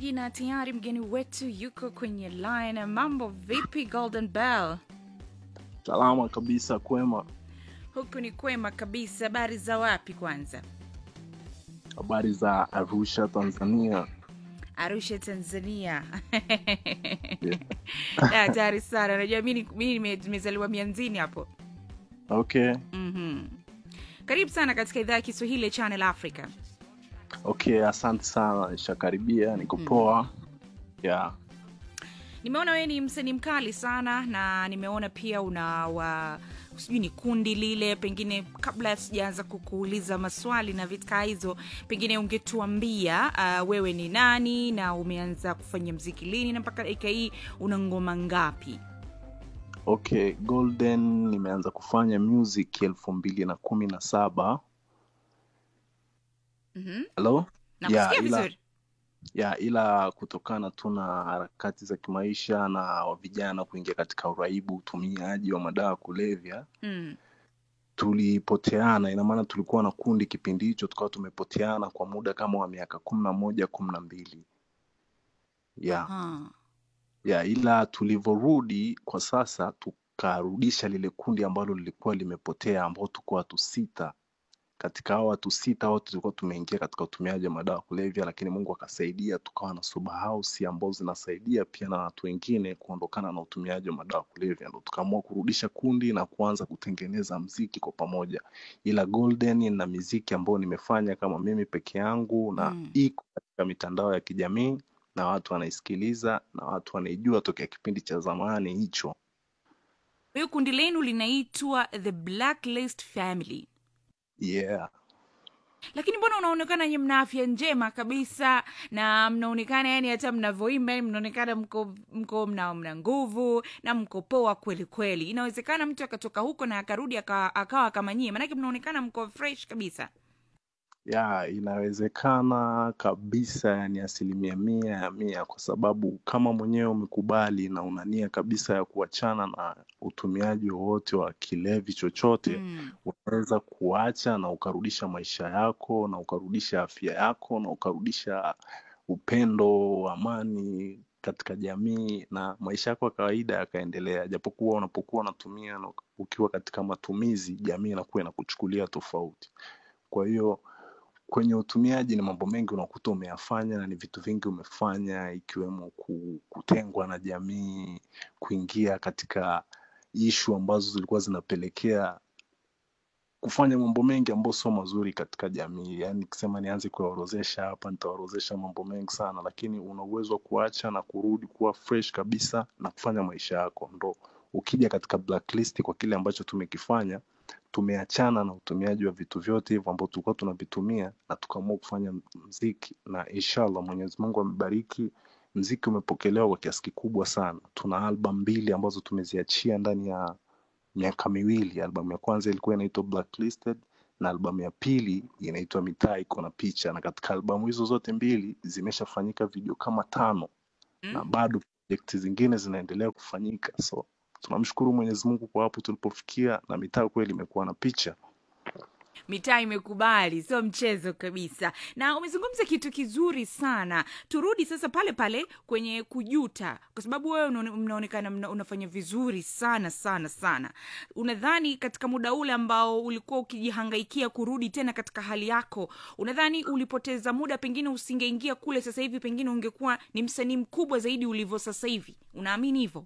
msikilizaji, na tayari mgeni wetu yuko kwenye line. Mambo vipi, Golden Bell? Salama kabisa, kwema. Huku ni kwema kabisa. Habari za wapi kwanza? Habari za Arusha, Tanzania. Arusha, Tanzania. Da, Hatari sana. Unajua mi ni- mi nime- nimezaliwa mianzini hapo. Okay, Mhm. Karibu sana katika idhaa ya Kiswahili ya Channel Africa. okay, asante sana, nishakaribia, niko poa. Yeah. Nimeona wewe ni msanii mkali sana na nimeona pia una wa sijui ni kundi lile, pengine kabla sijaanza kukuuliza maswali na vitu kaa hizo, pengine ungetuambia uh, wewe ni nani na umeanza kufanya mziki lini na mpaka dakika hii una ngoma ngapi? Okay, Golden nimeanza kufanya music elfu mbili na kumi na saba. Mhm. Hello? Nakusikia Yeah, ila- vizuri. ya ila kutokana tu na harakati za kimaisha na wa vijana kuingia katika uraibu, utumiaji wa madawa ya kulevya, Mm. tulipoteana. Ina maana tulikuwa na kundi kipindi hicho, tukawa tumepoteana kwa muda kama wa miaka kumi na moja kumi na mbili yeah. Aha. ya ila tulivyorudi kwa sasa tukarudisha lile kundi ambalo lilikuwa limepotea ambao tuko watu sita katika hao watu sita wote tulikuwa tumeingia katika utumiaji wa madawa ya kulevya lakini mungu akasaidia tukawa na sober house ambao zinasaidia pia na watu wengine kuondokana na utumiaji wa madawa ya kulevya ndo tukaamua kurudisha kundi na kuanza kutengeneza mziki kwa pamoja ila golden na miziki ambayo nimefanya kama mimi peke yangu na Mm. iko katika mitandao ya kijamii na watu wanaisikiliza na watu wanaijua tokea kipindi cha zamani hicho Kwa hiyo kundi lenu linaitwa The Blacklist Family. yeah lakini mbona unaonekana nye mna afya njema kabisa na mnaonekana yani hata mnavyoimba yani mnaonekana mko mko mna, mna nguvu na mko poa kweli kweli inawezekana mtu akatoka huko na akarudi aka- akawa kama nyie manake mnaonekana mko fresh kabisa ya inawezekana kabisa yani asilimia mia ya mia kwa sababu kama mwenyewe umekubali na una nia kabisa ya kuachana na utumiaji wowote wa kilevi chochote mm. unaweza kuacha na ukarudisha maisha yako na ukarudisha afya yako na ukarudisha upendo amani katika jamii na maisha yako ya kawaida yakaendelea japokuwa unapokuwa unatumia na ukiwa katika matumizi jamii inakuwa inakuchukulia tofauti kwa hiyo kwenye utumiaji ni mambo mengi unakuta umeyafanya na ni vitu vingi umefanya ikiwemo ku- kutengwa na jamii kuingia katika ishu ambazo zilikuwa zinapelekea kufanya mambo mengi ambayo sio mazuri katika jamii yaani nikisema nianze kuyaorozesha hapa nitaorozesha mambo mengi sana lakini una uwezo wa kuacha na kurudi kuwa fresh kabisa na kufanya maisha yako ndo ukija katika blacklist kwa kile ambacho tumekifanya tumeachana na utumiaji wa vitu vyote hivyo ambao tulikuwa tunavitumia na tukaamua kufanya mziki na inshallah mwenyezi mungu amebariki mziki umepokelewa kwa kiasi kikubwa sana tuna album mbili ambazo tumeziachia ndani ya miaka miwili albamu ya kwanza ilikuwa inaitwa blacklisted na albamu ya pili inaitwa mitaa iko na picha na katika albamu hizo zote mbili zimeshafanyika video kama tano na Mm. bado projekti zingine zinaendelea kufanyika so tunamshukuru mwenyezi mungu kwa hapo tulipofikia na mitaa kweli imekuwa na picha mitaa imekubali sio mchezo kabisa na umezungumza kitu kizuri sana turudi sasa pale pale kwenye kujuta kwa sababu wewe unaone- mnaonekana mna, unafanya vizuri sana sana sana unadhani katika muda ule ambao ulikuwa ukijihangaikia kurudi tena katika hali yako unadhani ulipoteza muda pengine usingeingia kule sasa hivi pengine ungekuwa ni msanii mkubwa zaidi ulivyo sasa hivi unaamini hivyo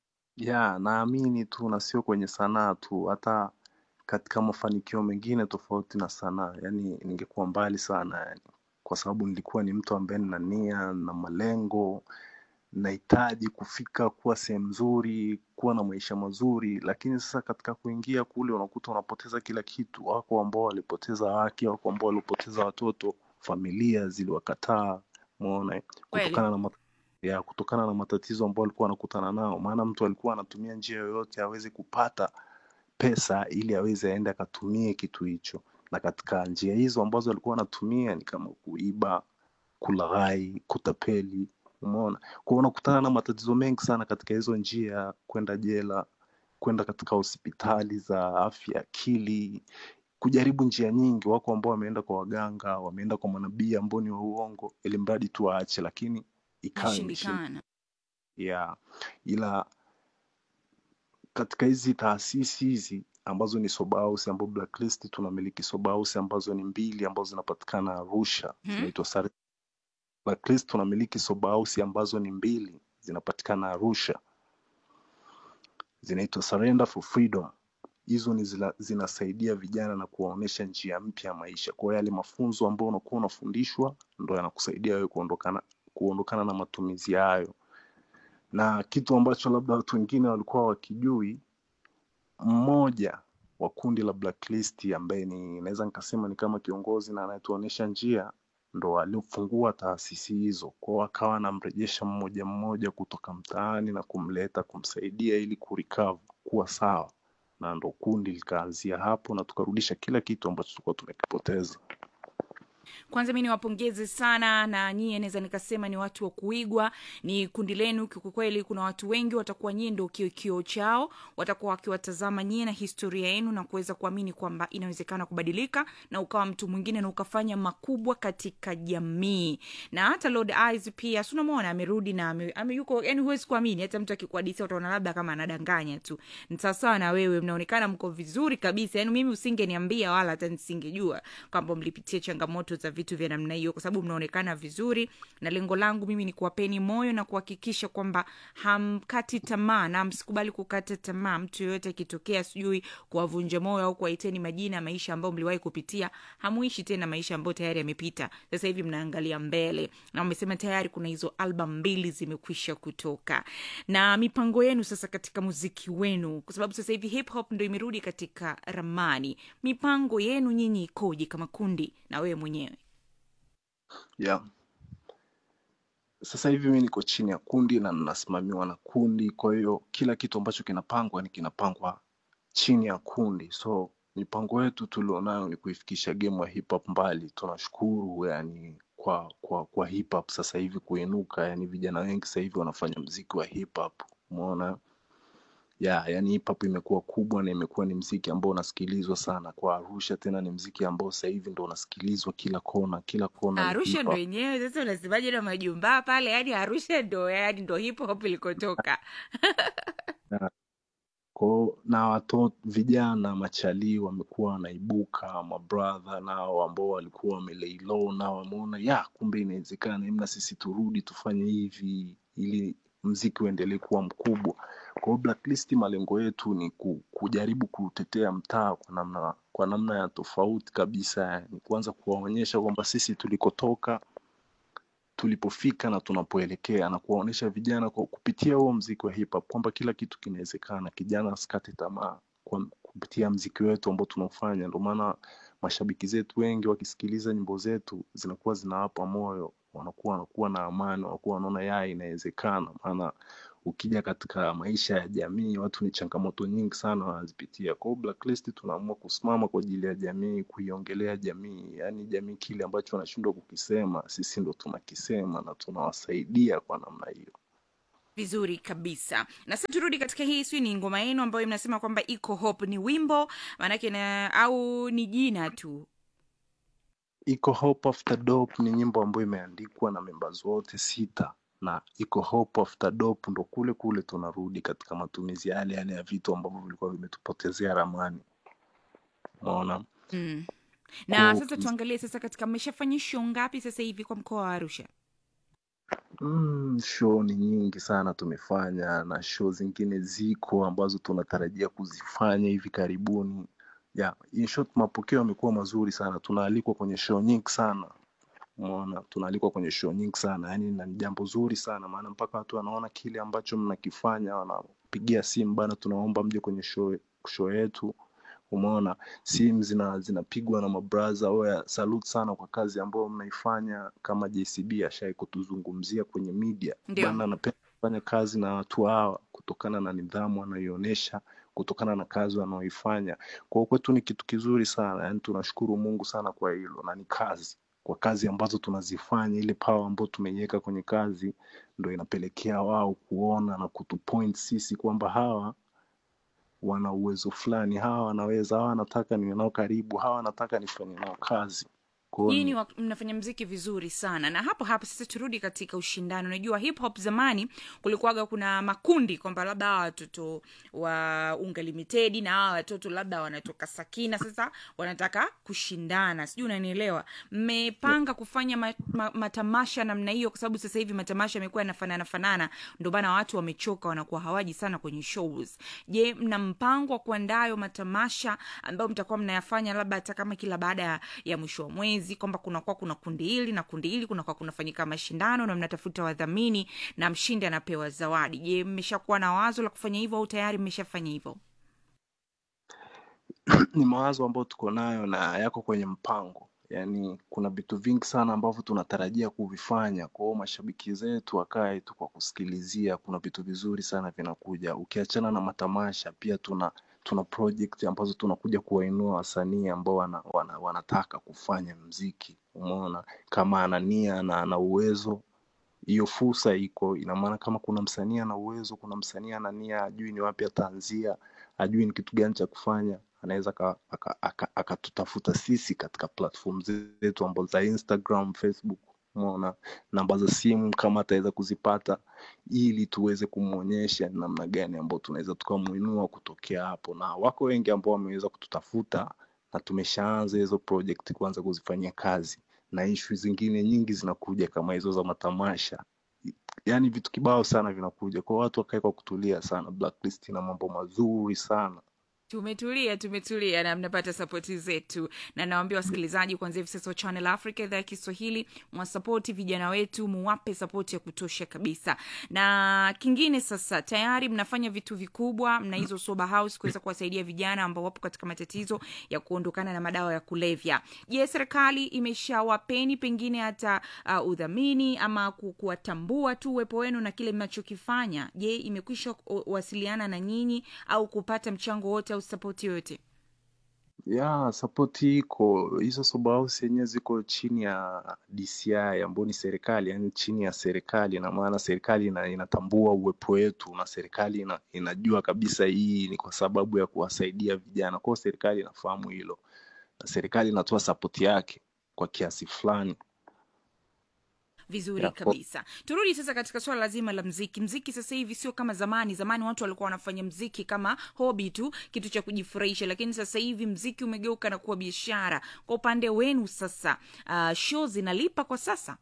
ya naamini tu na sio kwenye sanaa tu hata katika mafanikio mengine tofauti na sanaa yani ningekuwa mbali sana yani kwa sababu nilikuwa ni mtu ambaye nina nia na malengo nahitaji kufika kuwa sehemu nzuri kuwa na maisha mazuri lakini sasa katika kuingia kule unakuta unapoteza kila kitu wako ambao walipoteza wake wako ambao walipoteza watoto familia ziliwakataa umeona eh? Kweli. kutokana na mat- ya kutokana na matatizo ambao walikuwa wanakutana nao maana mtu alikuwa anatumia njia yoyote aweze kupata pesa ili aweze aende akatumie kitu hicho na katika njia hizo ambazo alikuwa anatumia ni kama kuiba kulaghai kutapeli umeona kwao unakutana na matatizo mengi sana katika hizo njia kwenda jela kwenda katika hospitali za afya akili kujaribu njia nyingi wako ambao wameenda kwa waganga wameenda kwa manabii ambao ni wa uongo ili mradi tu waache lakini ikawa imeshindikana nashindikana yeah. ila katika hizi taasisi hizi ambazo ni soba house ambao blacklist tunamiliki soba house ambazo ni mbili ambazo zinapatikana arusha hmm? zinaitwa Sare- blacklist tunamiliki soba house ambazo ni mbili zinapatikana arusha zinaitwa surrender for freedom hizo ni zina, zinasaidia vijana na kuwaonyesha njia mpya ya maisha kwa hiyo yale mafunzo ambayo unakuwa unafundishwa ndo yanakusaidia wewe kuondokana kuondokana na matumizi hayo na kitu ambacho labda watu wengine walikuwa wakijui mmoja wa kundi la blacklist ambaye ni naweza nikasema ni kama kiongozi na anayetuonyesha njia ndo aliofungua taasisi hizo kwao akawa anamrejesha mmoja mmoja kutoka mtaani na kumleta kumsaidia ili kurikavu kuwa sawa na ndo kundi likaanzia hapo na tukarudisha kila kitu ambacho tulikuwa tumekipoteza kwanza mi niwapongeze sana na nyie naweza nikasema ni watu wa kuigwa ni kundi lenu kwa kweli kuna watu wengi watakuwa nyie ndo kio kio chao watakuwa wakiwatazama nyie na historia yenu na kuweza kuamini kwamba inawezekana kubadilika na ukawa mtu mwingine na ukafanya makubwa katika jamii na hata lord eyes pia si unamwona amerudi na ame, ame yuko yani huwezi kuamini hata mtu akikuadisia utaona labda kama anadanganya tu ni sawasawa na wewe mnaonekana mko vizuri kabisa yani mimi usingeniambia wala hata nisingejua kwamba mlipitia changamoto za vitu vya namna hiyo kwa sababu mnaonekana vizuri na lengo langu mimi ni kuwapeni moyo na kuhakikisha kwamba hamkati tamaa na msikubali kukata tamaa mtu yoyote akitokea sijui kuwavunja moyo au kuwaiteni majina ya maisha ambayo mliwahi kupitia hamuishi tena maisha ambayo tayari yamepita sasa hivi mnaangalia mbele na wamesema tayari kuna hizo album mbili zimekwisha kutoka na mipango yenu sasa katika muziki wenu kwa sababu sasa hivi hip hop ndo imerudi katika ramani mipango yenu nyinyi ikoje kama kundi na wewe mwenyewe yeah. sasa hivi mi niko chini ya kundi na ninasimamiwa na kundi kwa hiyo kila kitu ambacho kinapangwa ni kinapangwa chini ya kundi so mipango yetu tulionayo ni kuifikisha game ya hip hop mbali tunashukuru yani kwa kwa kwa hip hop sasa hivi kuinuka yani vijana wengi sasa hivi wanafanya mziki wa hip hop umeona ya yani hip hop imekuwa kubwa na imekuwa ni mziki ambao unasikilizwa sana kwa arusha tena ni mziki ambao sasa hivi ndo unasikilizwa kila kona kila kona ni arusha hip ndo hop yenyewe sasa unasemaje na majumbaa pale yani arusha ndo yani ndo hip hop ilikotoka Na- kwao na watoto vijana machalii wamekuwa wanaibuka mabradha nao ambao walikuwa wamelei nao wameona ya kumbe inawezekana emna sisi turudi tufanye hivi ili mziki uendelee kuwa mkubwa kwa hiyo blacklist malengo yetu ni ku, kujaribu kutetea mtaa kwa namna kwa namna ya tofauti kabisa yani kuanza kuwaonyesha kwamba sisi tulikotoka tulipofika na tunapoelekea na kuwaonyesha vijana kwa kupitia huo mziki wa hip hop kwamba kila kitu kinawezekana kijana asikate tamaa kwa kupitia mziki wetu ambao tunaofanya ndio maana mashabiki zetu wengi wakisikiliza nyimbo zetu zinakuwa zinawapa moyo wanakuwa wanakuwa na amani wanakuwa wanaona ya inawezekana maana ukija katika maisha ya jamii watu ni changamoto nyingi sana wanazipitia kwao blacklist tunaamua kusimama kwa ajili ya jamii kuiongelea jamii yaani jamii kile ambacho wanashindwa kukisema sisi ndo tunakisema na tunawasaidia kwa namna hiyo vizuri kabisa na sasa turudi katika hii sijui ni ngoma yenu ambayo mnasema kwamba iko hope ni wimbo maanake na au ni jina tu iko hope after dope ni nyimbo ambayo imeandikwa na members wote sita na iko hope after dope ndo kule kule tunarudi katika matumizi yale yale ya vitu ambavyo vilikuwa vimetupotezea ramani unaona mm. na Ku- sasa tuangalie sasa katika mmeshafanya show ngapi sasa hivi kwa mkoa wa arusha Mm, show ni nyingi sana tumefanya na show zingine ziko ambazo tunatarajia kuzifanya hivi karibuni. Yeah, in short mapokeo yamekuwa mazuri sana. Tunaalikwa kwenye show nyingi sana. Umeona, tunaalikwa kwenye show nyingi sana. Yaani na ni jambo zuri sana maana mpaka watu wanaona kile ambacho mnakifanya wanapigia simu bana tunaomba mje kwenye show show yetu. Umeona, simu zina zinapigwa na mabraza oya salute sana kwa kazi ambayo mnaifanya kama JCB ashai kutuzungumzia kwenye media Ndio. bana anapenda kufanya kazi na watu hawa kutokana na nidhamu wanayoionyesha kutokana na kazi wanaoifanya kwa hiyo kwetu ni kitu kizuri sana yani tunashukuru mungu sana kwa hilo na ni kazi kwa kazi ambazo tunazifanya ile power ambayo tumeiweka kwenye kazi ndo inapelekea wao kuona na kutupoint sisi kwamba hawa wana uwezo fulani hawa wanaweza hawa wanataka niwe nao karibu hawa wanataka nifanye nao kazi Kwa hiyo nyinyi ni- wa- mnafanya mziki vizuri sana na hapo hapo sasa turudi katika ushindani unajua hip hop zamani kulikuwaga kuna makundi kwamba labda hawa watoto wa unga limited na hawa watoto labda wanatoka sakina sasa wanataka kushindana sijui unanielewa mmepanga kufanya ma, ma, matamasha namna hiyo kwa sababu sasa hivi matamasha yamekuwa yanafanana fanana ndio maana watu wamechoka wanakuwa hawaji sana kwenye shows je mna mpango wa kuandaa hayo matamasha ambayo mtakuwa mnayafanya labda hata kama kila baada ya, ya mwisho wa mwezi kwamba kunakuwa kuna kundi hili na kundi hili kunakuwa kunafanyika mashindano na mnatafuta wadhamini na mshindi anapewa zawadi je mmeshakuwa na wazo la kufanya hivyo au tayari mmeshafanya hivyo ni mawazo ambayo tuko nayo na yako kwenye mpango yaani kuna vitu vingi sana ambavyo tunatarajia kuvifanya kwa hiyo mashabiki zetu wakae tu kwa kusikilizia kuna vitu vizuri sana vinakuja ukiachana na matamasha pia tuna tuna project ambazo tunakuja kuwainua wasanii ambao wana, wana, wanataka kufanya mziki umeona kama ana nia na ana uwezo hiyo fursa iko ina maana kama kuna msanii ana uwezo kuna msanii ana nia ajui ni wapi ataanzia ajui ni kitu gani cha kufanya anaweza akatutafuta aka, aka, akatutafuta sisi katika platform zetu ambazo za instagram facebook umeona namba za simu kama ataweza kuzipata ili tuweze kumwonyesha ni namna gani ambao tunaweza tukamwinua kutokea hapo na wako wengi ambao wameweza kututafuta na tumeshaanza hizo project kuanza kuzifanyia kazi na ishu zingine nyingi zinakuja kama hizo za matamasha yaani vitu kibao sana vinakuja kwa watu wakae kwa kutulia sana blacklist na mambo mazuri sana tumetulia tumetulia na mnapata sapoti zetu na nawambia wasikilizaji kuanzia hivi sasa wa channel africa idhaa ya kiswahili mwasapoti vijana wetu muwape sapoti ya kutosha kabisa na kingine sasa tayari mnafanya vitu vikubwa mna hizo sober house kuweza kuwasaidia vijana ambao wapo katika matatizo ya kuondokana na madawa ya kulevya je serikali imeshawapeni pengine hata uh, udhamini ama ku- kuwatambua tu uwepo wenu na kile mnachokifanya je imekwisha ku- wasiliana na nyinyi au kupata mchango wote au sapoti yoyote ya sapoti iko hizo sober house yenyewe ziko chini ya DCI ambayo ni serikali yani chini ya serikali na maana serikali ina, inatambua uwepo wetu na serikali ina, inajua kabisa hii ni kwa sababu ya kuwasaidia vijana kwao serikali inafahamu hilo na serikali inatoa sapoti yake kwa kiasi fulani vizuri ya, kwa, kabisa turudi sasa katika swala lazima la mziki mziki sasa hivi sio kama zamani zamani watu walikuwa wanafanya mziki kama hobi tu kitu cha kujifurahisha lakini sasa hivi mziki umegeuka na kuwa biashara kwa upande wenu sasa uh, show zinalipa kwa sasa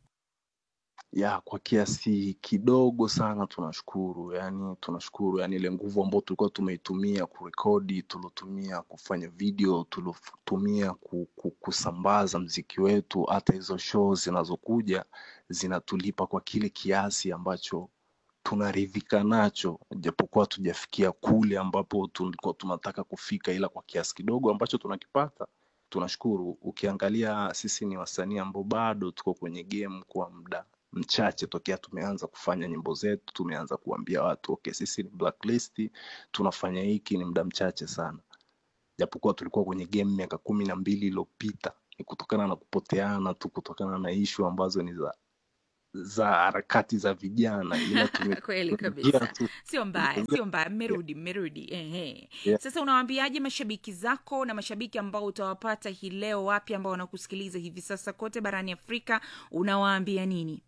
ya kwa kiasi kidogo sana tunashukuru yani tunashukuru yani ile nguvu ambayo tulikuwa tumeitumia kurekodi tuliotumia kufanya video tuliotumia ku, ku, kusambaza mziki wetu hata hizo show zinazokuja zinatulipa kwa kile kiasi ambacho tunaridhika nacho japokuwa tujafikia kule ambapo tulikuwa tunataka kufika ila kwa kiasi kidogo ambacho tunakipata tunashukuru ukiangalia sisi ni wasanii ambao bado tuko kwenye game kwa muda mchache tokea tumeanza kufanya nyimbo zetu tumeanza kuambia watu okay sisi ni blacklist tunafanya hiki ni muda mchache sana japokuwa tulikuwa kwenye game miaka kumi na mbili iliyopita ni kutokana na kupoteana tu kutokana na ishu ambazo ni za za harakati za vijana ila tume- kweli tumeingia kabisa tu sio mbaya tumeingia sio mbaya mmerudi mmerudi ehe yeah. sasa unawaambiaje mashabiki zako na mashabiki ambao utawapata hii leo wapi ambao wanakusikiliza hivi sasa kote barani afrika unawaambia nini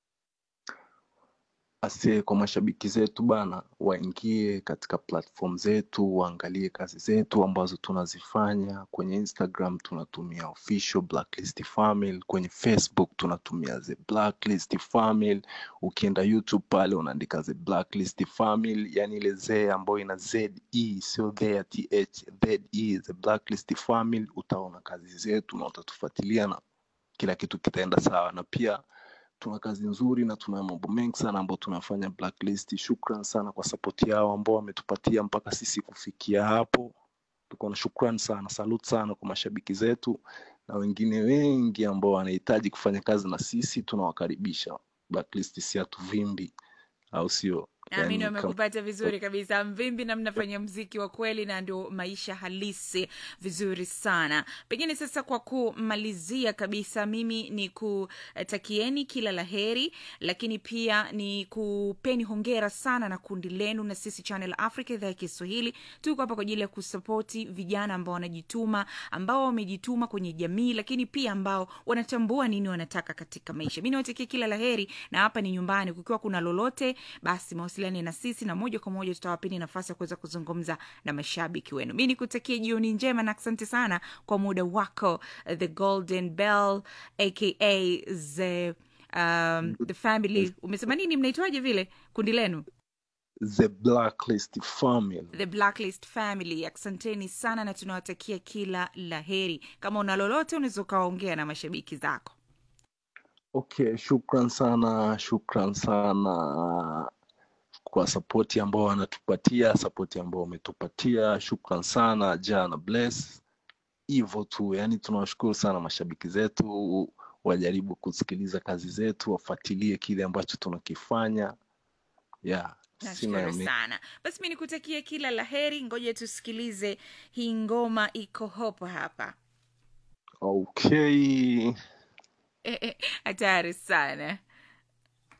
Ase kwa mashabiki zetu bana, waingie katika platform zetu, waangalie kazi zetu ambazo tunazifanya. Kwenye Instagram tunatumia official Blacklist Family, kwenye Facebook tunatumia the Blacklist Family. Ukienda YouTube pale unaandika the Blacklist Family, yani ile z ambayo ina ze, sio the ya th, ze, the Blacklist Family. Utaona kazi zetu na utatufuatilia na kila kitu kitaenda sawa, na pia tuna kazi nzuri na tuna mambo mengi sana ambayo tunafanya blacklist shukran sana kwa sapoti yao ambao wametupatia mpaka sisi kufikia hapo tuko na shukran sana salut sana kwa mashabiki zetu na wengine wengi ambao wanahitaji kufanya kazi na sisi tunawakaribisha blacklist si hatuvimbi au sio naamini Yani, kam- wamekupata vizuri kabisa mvimbi na mnafanya mziki wa kweli na ndio maisha halisi vizuri sana pengine sasa kwa kumalizia kabisa mimi ni kutakieni kila la heri lakini pia ni kupeni hongera sana na kundi lenu na sisi channel africa idhaa ya kiswahili tuko hapa kwa ajili ya kusapoti vijana ambao wanajituma ambao wamejituma kwenye jamii lakini pia ambao wanatambua nini wanataka katika maisha mi niwatakia kila la heri na hapa ni nyumbani kukiwa kuna lolote basi mawasiliane na sisi na moja kwa moja tutawapeni nafasi ya kuweza kuzungumza na mashabiki wenu mi nikutakia jioni njema na asante sana kwa muda wako uh, the golden bell aka the, um, the family umesema nini mnaitwaje vile kundi lenu the blacklist family the blacklist family asanteni sana na tunawatakia kila la heri kama una lolote unaweza ukawaongea na mashabiki zako okay shukran sana shukran sana kwa sapoti ambao wanatupatia sapoti ambao wametupatia shukran sana jana bless hivyo tu yani tunawashukuru sana mashabiki zetu wajaribu kusikiliza kazi zetu wafuatilie kile ambacho tunakifanya yeah sina nashukuru mi- sana basi mi nikutakia kila la heri ngoja tusikilize hii ngoma iko hopo hapa okay hatari sana